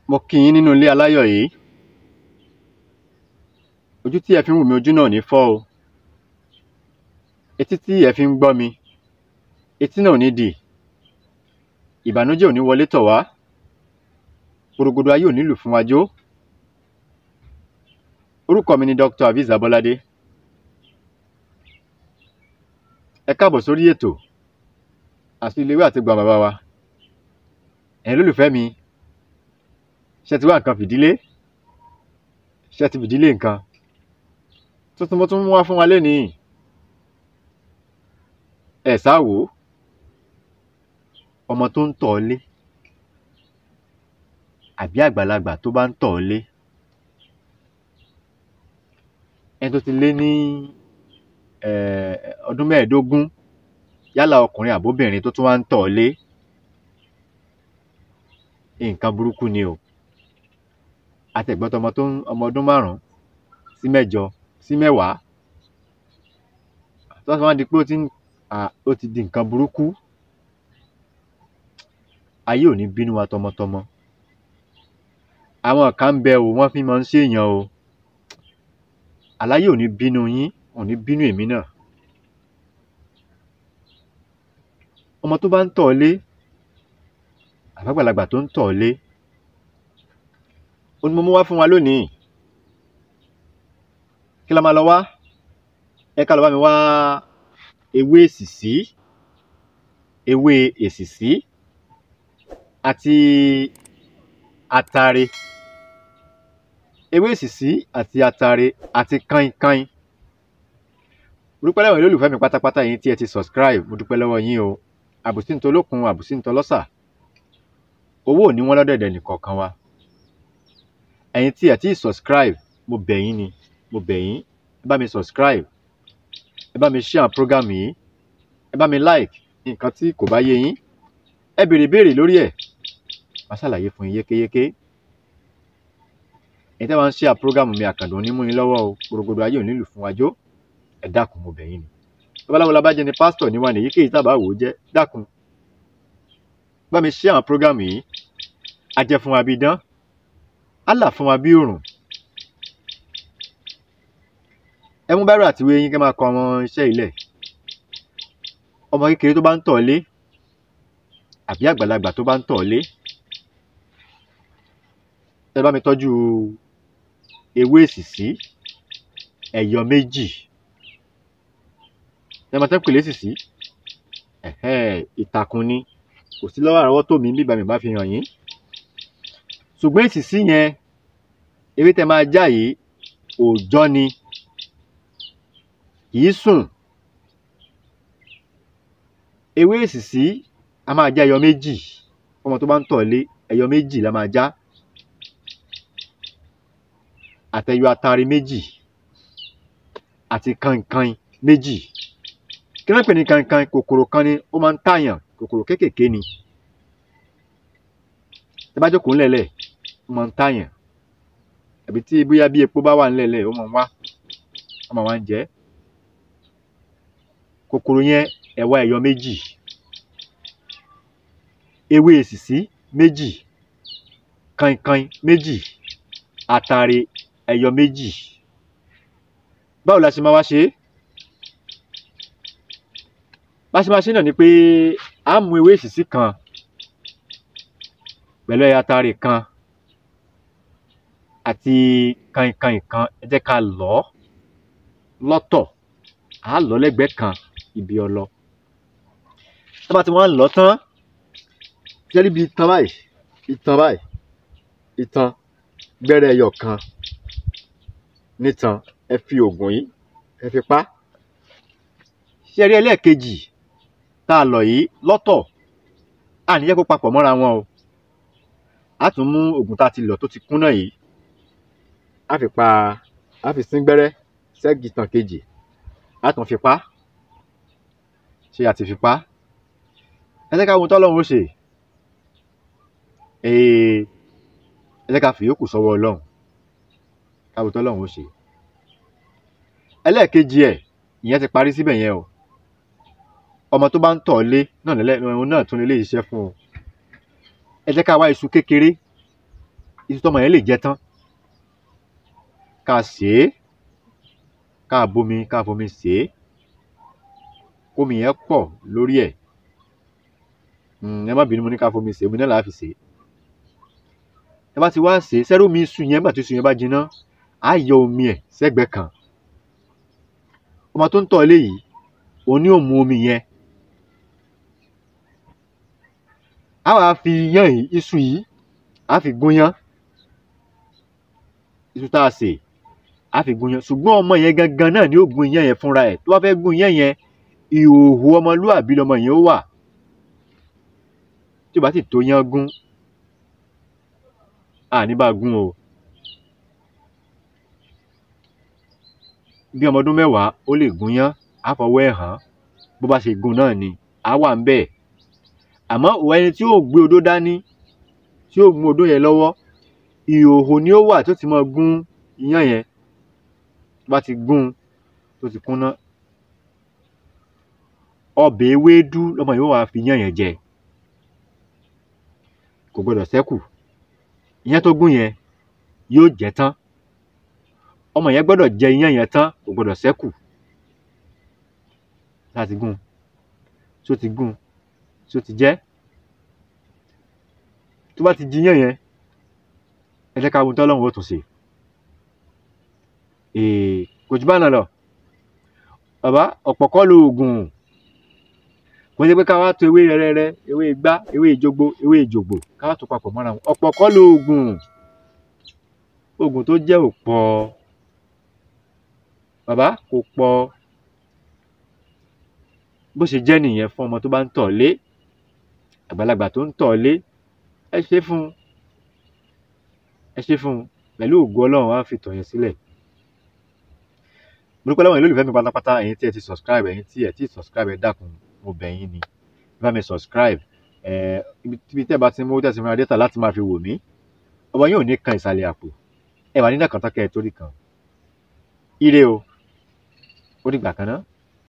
mo kí yín nínú ilé aláyọ̀ yìí ojú tí ẹ fi ń wò mí ojú náà ò ní fọ́ o etí tí ẹ fi ń gbọ́ mi etí náà ò ní dì ìbànújẹ́ ò ní wọlé tọ̀ wá gbòrògbòdò ayé ò ní lù fún wa jó orúkọ mi ni Dr. Aviz Abolade ẹ káàbọ̀ sórí ètò àti ilé ìwé àti gbọ̀n bàbá wa ẹ̀yin lólùfẹ́ mi ṣe ti wá nǹkan fìdílé ṣe ti fìdílé nǹkan tuntun mo tún mú wá fún wa lénìí ẹ sáwò ọmọ tó ń tọ̀ ọ́ lé àbí àgbàlagbà tó bá ń tọ̀ ọ́ lé ẹni tó ti lé ní ọdún mẹ́ẹ̀ẹ́dógún yálà ọkùnrin àbóbìnrin tó tún wá ń tọ̀ ọ́ lé nǹkan burúkú ni o àtẹ̀gbọ́tọ̀ ọmọ tó ń ọmọ ọdún márùn-ún sí mẹ́jọ sí mẹ́wàá tó wá di pé ó ti ń ó ti di nǹkan burúkú ayé ò ní bínú wa tọmọtọmọ àwọn kan ń bẹ o wọ́n fi máa ń ṣèèyàn o aláyé ò ní bínú yín ò ní bínú èmi náà ọmọ tó bá ń tọ̀ ọ́ lé àbágbàlagbà tó ń tọ̀ ọ́ lé ó ní mo mú wá fún wa lónìí kí la máa lọ wá ẹ ká lọ bá mi wá ewé èsìsí ewé èsìsí àti atare ewé èsìsí àti atare àti kainkain mo dúpẹ́ lọ́wọ́ olólùfẹ́ mi pátápátá yín tí ẹ ti subscribe mo dúpẹ́ lọ́wọ́ yín o àbùsí ń tolókun àbùsí ń tọlọ́sà owó ò ní wọ́n lọ́dẹ̀dẹ̀ nìkọ̀ọ̀kan wa ẹ̀yin tí ẹ ti subscribe mo bẹ̀ yín ni mo bẹ̀ yín ẹ bá mi subscribe ẹ bá mi share program yìí ẹ bá mi like nǹkan tí kò bá yé yín ẹ béèrè béèrè lórí ẹ̀ màá ṣàlàyé fún yín yékéyéké ẹ̀yin tí wọ́n ń share program mi àkàndùn onímú yín lọ́wọ́ o gbòrògbòdò ayé ò nílù fún wájó ẹ dákun mo bẹ̀ yín ni babaláwo labájẹ ni pásítọ̀ níwá ní èyíkéyìí tábà wò ó jẹ́ dákun bá mi share program yìí ajẹ́ fún wa bí dán Allah fún wa bí òrùn ẹ mú báírò àtiwé yín kẹ́ máa kọ ọmọ iṣẹ́ ilẹ̀ ọmọ kékeré tó bá ń tọ̀ lé àbí àgbàlagbà tó bá ń tọ̀ lé ẹ bá mi tọ́jú ewé èsìsí ẹ̀yọ méjì ẹ máa tẹ́ pèlè èsìsí ìtàkùn ni kò sí lọ́wọ́ àrọ́wọ́tó mi bíbá mi bá fi hàn yín ṣùgbọ́n èsìsí yẹn ewé tẹ máa já yìí òòjọ́ ni kìí sùn ewé èsìsí a máa já ẹyọ méjì ọmọ tó bá ń tọ̀ lé ẹyọ méjì la máa já àtẹyọ atare méjì àti kankan méjì kí wọ́n pè ní kankan kòkòrò kan ni ó máa ń tàyàn kòkòrò kéékèèké ni tẹ bá jókòó ńlẹ̀lẹ̀ ó máa ń tàyàn àbí tí bóyá bí epo bá wà ńlẹ̀lẹ̀ ó máa ń wá ó máa wá ń jẹ kòkòrò yẹn ẹ wá ẹyọ méjì ewé èsìsí méjì kankan méjì atare ẹyọ méjì báwo la ṣe máa wá ṣe é bá ṣe máa ṣe náà ni pé a mú ewé èsìsí kan pẹ̀lú ẹyọ atare kan àti kankan kan ẹ jẹ́ ká lọ̀ ọ́ lọ́tọ̀ à á lọ̀ ọ́ lẹ́gbẹ̀ẹ́ kan ibi ọlọ tó bá ti wọ́n lọ tán ṣe níbi itan báyìí itan báyìí itan gbẹ́rẹ́ ẹyọ kan nítan ẹ fi oògùn yìí ẹ fi pa ṣe rí ẹlẹ́ẹ̀kejì tá a lọ̀ yìí lọ́tọ̀ a ní jẹ́ kó papọ̀ mọ́ra wọn o a tún mú oògùn tá a ti lọ̀ tó ti kúnná yìí a fi pa a fi sín gbẹ́rẹ́ sẹ́gi itan kejì a tún fi pa ṣé a ti fi pa ẹ jẹ́ ká wo tọ́lọ́run ó ṣe ẹ jẹ́ ká fi yòókù sọ́wọ́ ọlọ́run ká wo tọ́lọ́run ó ṣe ẹlẹ́ẹ̀kejì ẹ̀ ìyẹn ti parí síbẹ̀ yẹn o ọmọ tó bá ń tọ̀ lé náà lẹ́lẹ́ òun náà tún lè iṣẹ́ fún o ẹ jẹ́ ká wá iṣu kékeré iṣu tọmọ yẹn lè jẹ tán ká sè é ká bomi ká fomi sè é kómi yẹn pọ̀ lórí ẹ̀ um ẹ má bínú mo ní ká fomi sè é omi náà là á fi sè é ẹ bá ti wá sè é sẹ́rù omi iṣu yẹn nígbà tí iṣu yẹn bá jiná á yọ omi ẹ̀ sẹ́gbẹ̀ẹ́ kan ọmọ tó ń tọ̀ eléyìí òun ni ó mu omi yẹn á wàá fi iyán yìí iṣu yìí á fi gúnyán iṣu tá a sè á fi gúnyán ṣùgbọ́n ọmọ yẹn gangan náà ni ó gun iyán yẹn fúnra ẹ̀ tó bá fẹ́ gun iyán yẹn ìhòòhò ọmọlúàbí lọmọ yẹn ó wà tí ò bá sì tó yán gún àní bá a gún o bí ọmọ ọdún mẹ́wàá ó lè gúnyán á fọwọ́ ẹ̀ hàn án bó bá ṣe gun náà ni á wà ń bẹ̀ àmọ́ òun ẹni tí yóò gbé odó dání tí yóò mú odó yẹn lọ́wọ́ ìhòòhò ni ó wà tó ti máa gún iyán yẹn tó bá ti gún un tó ti kúnná ọbẹ̀ ewédú lọmọ yìí ó wàá fi iyán yẹn jẹ kò gbọdọ̀ ṣẹ́kù iyán tó gún yẹn yóò jẹ tán ọmọ yẹn gbọ́dọ̀ jẹ iyán yẹn tán kò gbọdọ̀ ṣẹ́kù láti gún tó ti gún tó ti jẹ́ tó bá ti jiyán yẹn ẹ jẹ́ ká wo tọ́lọ́run ó tún ṣe um kò jù bá náà lọ bàbá ọ̀pọ̀ kọ́ loògùn kò ṣe pé ká wá to ewé rẹ́rẹ́rẹ́ ewé igbá ewé ìjogbo ewé ìjògbò ká wá tó papọ̀ mọ́ra wọn ọ̀pọ̀ kọ́ loògùn oògùn tó jẹ́ ò pọ̀ bàbá kò pọ̀ bó ṣe jẹ́ nìyẹn fún ọmọ tó bá ń tọ̀ lé àgbàlagbà tó ń tọ̀ lé ẹ ṣe fún un ẹ ṣe fún un pẹ̀lú ògo ọlọ́run á fi tọ̀ yẹn sílẹ̀ mo dúpẹ́ lọ́wọ́ yín lólùfẹ́ mi pátápátá ẹ̀yin tí ẹ ti subscribe ẹ̀yin tí ẹ ti subscribe ẹ dákun mo bẹ̀ yín ni ẹ bá mi subscribe ẹ ibi tẹ́ ẹ bá ti mú tẹ̀sí mìíràn dẹ́tà láti máa fi wò mí ọmọ yín ò ní kan ìsàlẹ̀ àpò ẹ wà nínú àkàntán kẹ́ ẹ torí kan ire o ó dìgbà kan náà.